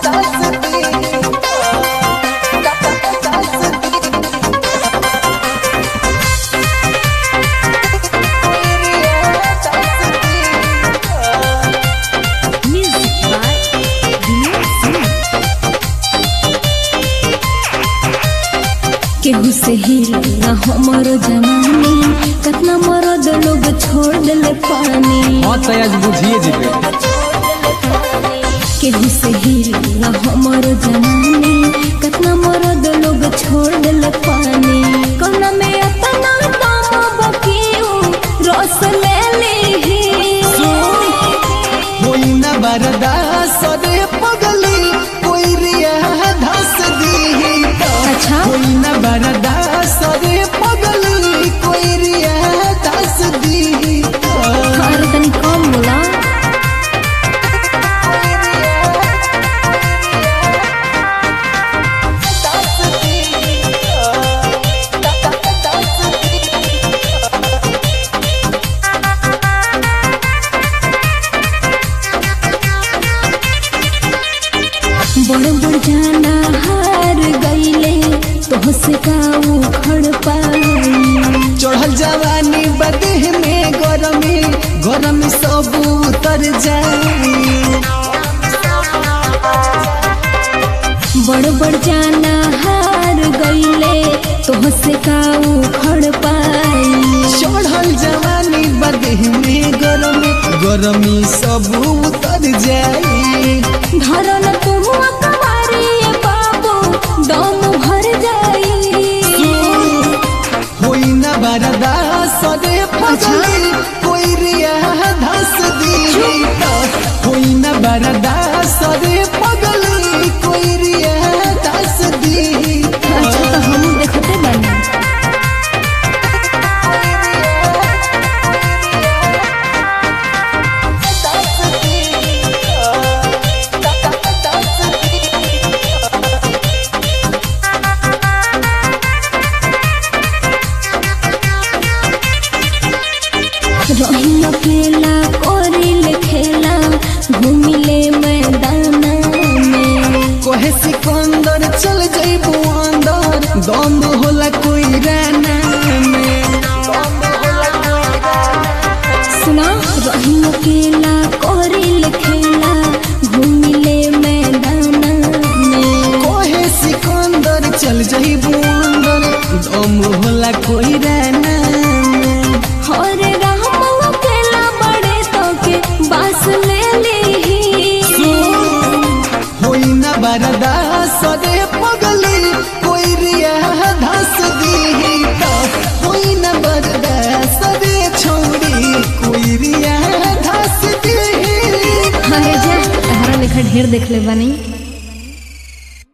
Music by Vinod Singh. केहू से हिल ना हमरो जवानी कतना मरद लोग छोड़ दिले पानी हाँ तो आज बुझिए जीवे केहू से हिल ना हमरो जवानी कतना मरद लोग छोड़ दिले पानी कोना में अतना काम बकियो रस ले ली होई ना बर्दाश्त रे पगली कोई रिया धस दी अच्छा होई ना बर्दाश्त रे पगली कोई रिया धस दी अरे तनी कम बोला बड़ बड़ जाना हार गईले तोह से काऊ खड़ पाई चढ़ल जवानी बदेह में गरमी गरमी सब उतर जाई बड़ बड़ जाना हार गईले तोह से काऊ खड़ पाई चढ़ल जवानी बदेह में गरमी गरमी सब उतर जाई धरन तुम कवारी बाबू दम भर जाई होई ना बर्दाश्त रे पगली कोई रिया धस दी होई ना बर्दाश्त रे पगली कोई रिया धस दी अच्छा तो हम देखते बानी रही अकेला कोरिल खेला घूमिले मैदाना में कोहे सिकंदर चल जइबू अंदर दम होला कोई राना में सुना रही अकेला कोरिल खेला घूमिले मैदाना में कोहे सिकंदर चल जइबू अंदर दम होला कोई राना में हरे राम अकेला बड़े तो के बास ले ली होई ना बर्दाश्त रे पगली कोई रिया धस दी होई ना बर्दाश्त रे छोड़ी कोई रिया धस दी हाय जा तहरा लेखा ढेर देख ले बानी